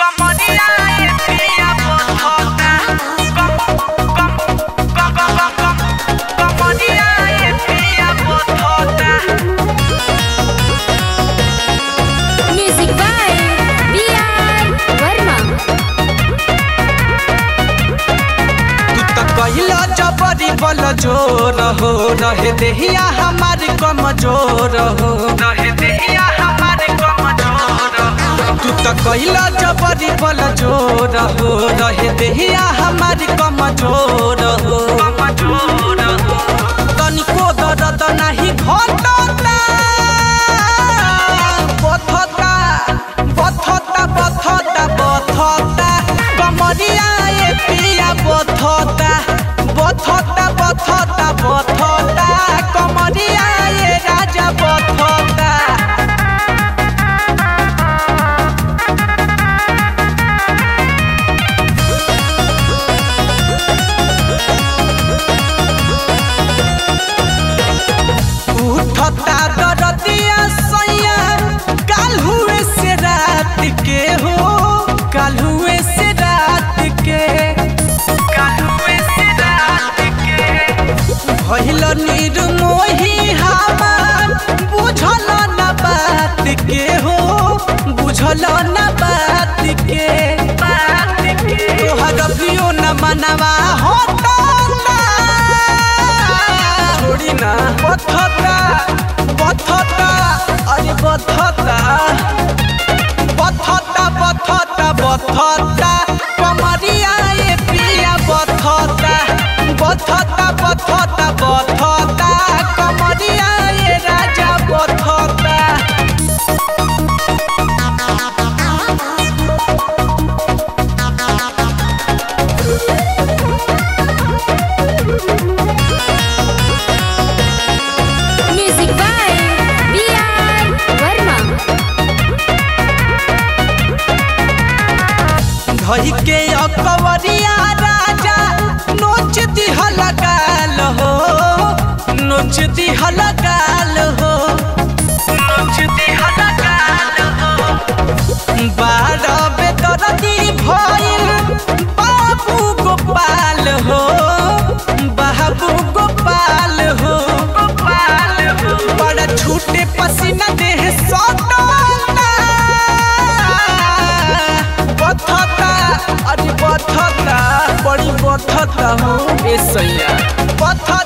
Comodidad piña botota. Com, com, com, com, com, com. Comodidad piña botota. Music by B.R. Verma. तू त कहिला जबरी बल जोर हो रहे देहिया हमार कमजोर हो रहे देहिया हमारे कमजोर हो। तू त कहिला जबरी बल जोर हो रहे देहिया हमार कमजोर हो कमजोर हो। तनिको दर्द नाही घटता बथता बथता बथता बथता कमरिया ए पिया बथता बथता बथता बथता कमरिया ए राजा बथता उठता दरदिया सैया काल हुए से रात के हो काल हुए से रात के कालुए से रात के। भइल निर्मोही हमार बुझल न बात के हो बुझल न बात के बात के। तोहर अभियो न मनवा होता छोड़ी ना बथता बथता अरे बथता बथता बथता बथता कमरिया ए पिया बथता बथता बथता बथता कमरिया ए राजा बथता Music by B.R. Verma. धई के अकवरिया राजा नोच दिहल गाल हो नोच दिहल गाल हो नोच दिहल गाल हो। बारह बेदरदी भइल बाबू गोपाल हो बाबू गोपाल हो गोपाल हो। बड़ा छूटे पसीना देह सटना बथता अरे बथता बड़ी बथता हो ए सैया बथता